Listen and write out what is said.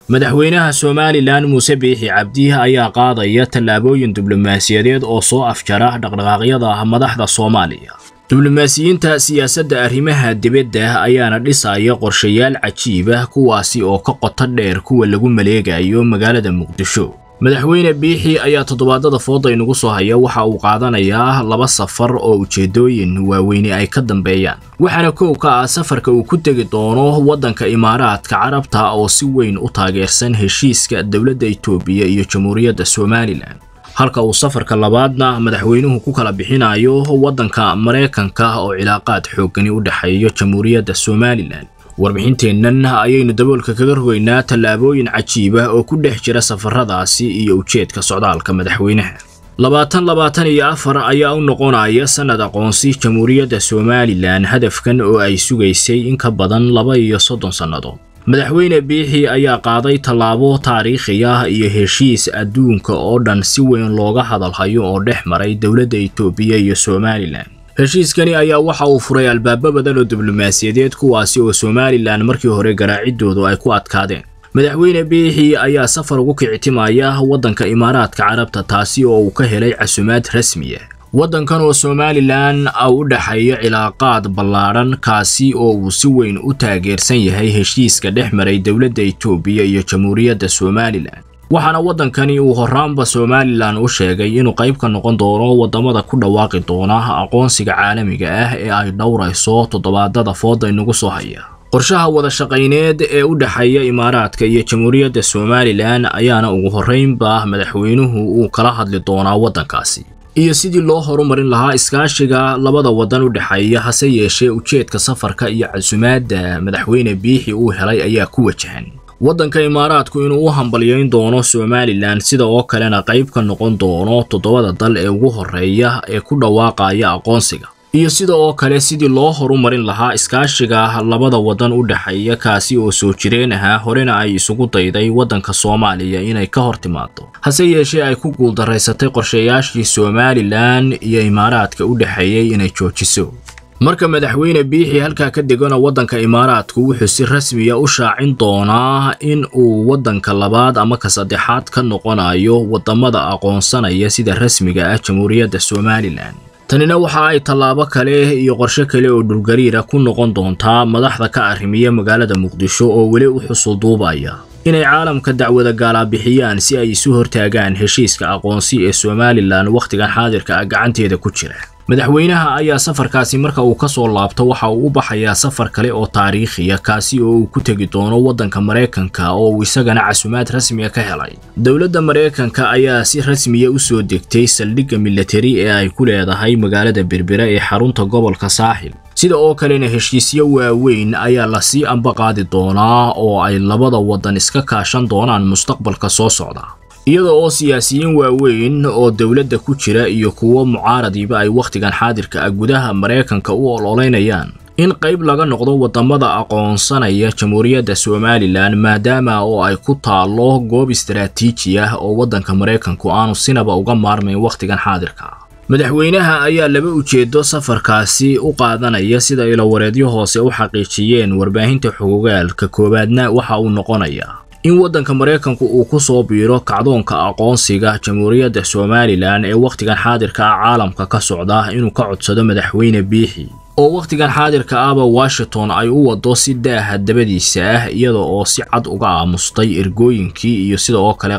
madaxweynaha somalilan muuse biixi cabdi ayaa qaadaya tallaabooyin diblomaasiyadeed oo soo afjara dhaqdhaqaaqyada madaxda soomaaliya diblomaasiyiinta siyaasadda arrimaha dibadda ayaana dhisaya qorshayaal cajiib ah kuwaasi oo ka qoto dheer kuwa lagu maleegayo magaalada muqdisho madaxweyne biixi ayaa toddobaadada fooda inugu soo haya waxa uu qaadanayaa laba safar oo ujeedooyin waaweyne ay ka dambeeyaan waxaana kow ka ah safarka uu ku tegi doono waddanka imaaraadka carabta oo si weyn u taageersan heshiiska dowladda itoobiya iyo jamhuuriyadda somalilan halka uu safarka labaadna madaxweynuhu ku kala bixinayo waddanka maraykanka oo cilaaqaad xooggani u dhexeeyo jamhuuriyadda somalilan warbixinteennan ayaynu daboolka kaga rogaynaa tallaabooyin cajiib ah oo ku dhex jira safaradaasi iyo ujeedka socdaalka madaxweynaha labaatan labaatan iyo afar ayaa u noqonaya sannad aqoonsi jamhuuriyadda somalilan hadafkan oo ay sugaysay in ka badan laba iyo soddon sannadood madaxweyne biixi ayaa qaaday tallaabo taariikhi ah iyo heshiis adduunka oo dhan si weyn looga hadalhayo oo dhex maray dowladda itoobiya iyo somalilan heshiiskani ayaa waxa uu furay albaabo badan oo diblomaasiyadeed kuwaasi oo somalilan markii hore garaacidoodu ay ku adkaadeen madaxweyne biixi ayaa safar ugu kicitimaya waddanka imaaraadka carabta taasi oo uu ka helay casumaad rasmiya waddankan oo somalilan u dhexeeyo cilaaqaad ballaadhan kaasi oo uu si weyn u taageersan yahay heshiiska dhex maray dowladda itoobiya iyo jamhuuriyadda somalilan waxaana waddankani uu horraanba somalilan u sheegay inuu qayb ka noqon doono waddamada ku dhawaaqi doona aqoonsiga caalamiga ah ee ay dhowrayso toddobaadada fooda inagu soo haya qorshaha wada shaqayneed ee u dhexeeya imaaraadka iyo jamhuuriyadda somalilan ayaana ugu horraynba madaxweynuhu uu kala hadli doonaa waddankaasi iyo sidii loo horumarin lahaa iskaashiga labada waddan u dhexeeya hase yeeshee ujeedka safarka iyo casumaadda madaxweyne biixi uu helay ayaa ku wajahan waddanka imaaraadku inuu u hambalyayn doono somalilan sida oo kalena qayb ka noqon doono toddobada dal ee ugu horreeya ee ku dhawaaqaya aqoonsiga iyo sida oo kale sidii loo horumarin lahaa iskaashiga labada waddan u dhexeeya kaasi oo soo jireen ahaa horena ay isugu dayday waddanka soomaaliya inay ka hor timaado hase yeeshee ay ku guuldaraysatay qorshayaashii somalilan iyo imaaraadka u dhexeeyey inay joojiso marka madaxweyne biixi halkaa ka degana waddanka imaaraadku wuxuu si rasmiya u shaacin doonaa in uu waddanka labaad ama ka saddexaad ka noqonayo waddamada aqoonsanaya sida rasmiga ah jamhuuriyadda somalilan tanina waxa ay tallaabo kale iyo qorshe kale oo dhulgariira ku noqon doontaa madaxda ka arrimiya magaalada muqdisho oo weli u xusulduubaya inay caalamka dacwada gaalaabixiyaan si ay isu hortaagaan heshiiska aqoonsi ee somalilan wakhtigan xaadirka ah gacanteeda ku jira madaxweynaha ayaa safarkaasi marka uu ka soo laabto waxa uu u baxayaa safar kale oo taariikhiya kaasi oo uu ku tegi doono waddanka maraykanka oo uu isagana casumaad rasmiya ka helay dowladda maraykanka ayaa si rasmiya u soo degtay saldhigga milatari ee ay ku leedahay magaalada berbera ee xarunta gobolka saaxil sida oo kalena heshiisyo waaweyn ayaa lasii ambaqaadi doonaa oo ay labada waddan iska kaashan doonaan mustaqbalka soo socda iyada oo siyaasiyiin waaweyn oo dowladda ku jira iyo kuwo mucaaradiiba ay wakhtigan xaadirka ah gudaha maraykanka u ololeynayaan in qayb laga noqdo waddamada aqoonsanaya jamhuuriyadda somalilan maadaama oo ay ku taallo goob istaraatiiji ah oo waddanka maraykanku aanu sinaba uga maarmayn wakhtigan xaadirka madaxweynaha ayaa laba ujeedo safarkaasi u qaadanaya sida ilowareedyo hoose u xaqiijiyeen warbaahinta xogogaalka koowaadna waxa uu noqonayaa in waddanka maraykanku uu ku soo biiro kacdoonka aqoonsiga jamhuuriyadda somalilan ee wakhtigan xaadirka ah caalamka ka socda inuu ka codsado madaxweyne biixi oo wakhtigan xaadirka ahba washington ay u wado si daaha dabadiisa ah iyada oo si cad uga aamustay ergooyinkii iyo sida oo kale